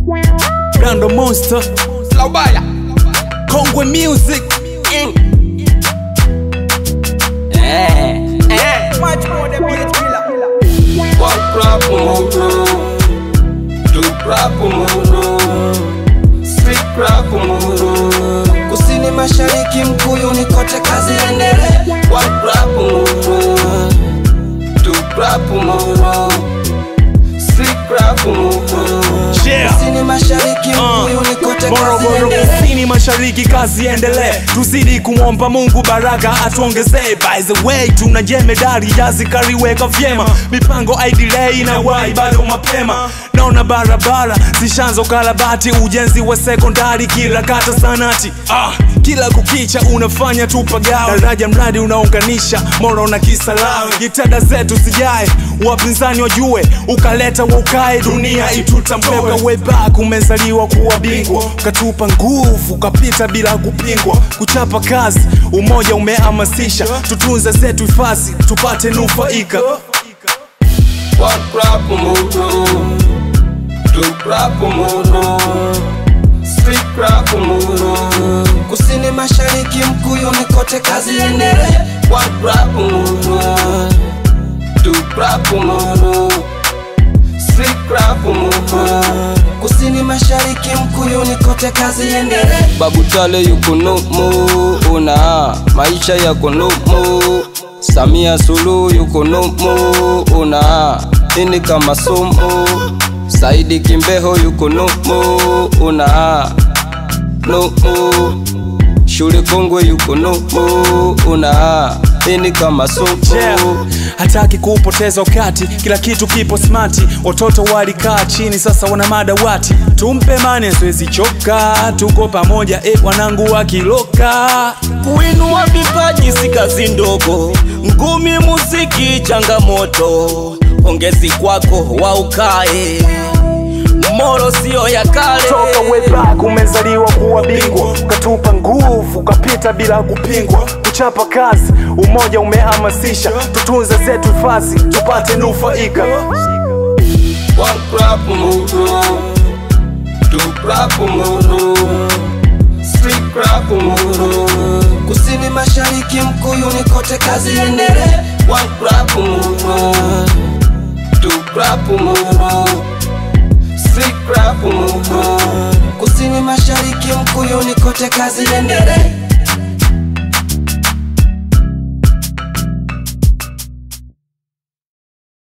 Brando Monster, Laubaya. Kongwe Music. Eh, eh. Much more than beat killer. One crap muro, two crap muro, three crap muro. kusini mashariki mkuyuni kote kazi endele One crap muro, two crap muro, three crap muro. Yeah. kusini mashariki mkuyuni kote kazi Morogoro endele kusini mashariki kazi endelee tuzidi kumwomba mungu baraka atuongezee by the way tuna jemedari jazi kariweka vyema mipango idelay na wai bado mapema naona barabara zishanzo karabati ujenzi wa sekondari kila kata sanati ah, kila kukicha unafanya tupagawe daraja mradi unaunganisha moro na kisalawe jitada zetu zijae wapinzani wajue ukaleta waukae dunia itutambue webak umezaliwa kuwa bingwa ukatupa nguvu ukapita bila kupingwa kuchapa kazi umoja umehamasisha tutunze zetu hifadhi tupate nufaika One crap muro, two crap muro, three crap muro. kusini mashariki mkuyuni kote kazi endele One crap muro, two crap muro, three crap muro. kusini mashariki mkuyuni kote kazi endele Babu Tale yuko numu, una maisha yako numu. Samia Suluhu yuko numu, una ini kama sumu. Saidi Kimbeho yuko numu, una numu. Shule Kongwe yuko numu, una ini kama sumu. yeah. hataki kupoteza wakati kila kitu kipo smati watoto walikaa chini sasa wana madawati tumpe mane zoezi choka tuko pamoja e wanangu wakiloka kuinua vipaji si kazi ndogo ngumi muziki changamoto ongezi kwako waukae moro sio ya kale toka webak umezaliwa kuwa bingwa ukatupa nguvu ukapita bila kupingwa kuchapa kazi umoja umehamasisha tutunze zetu hifadhi tupate nufaika One crap muro, two crap muro, three crap muro. kusini mashariki mkuyuni kote kazi endele One crap muro, two crap muro, three crap muro. kusini mashariki mkuyuni kote kazi endele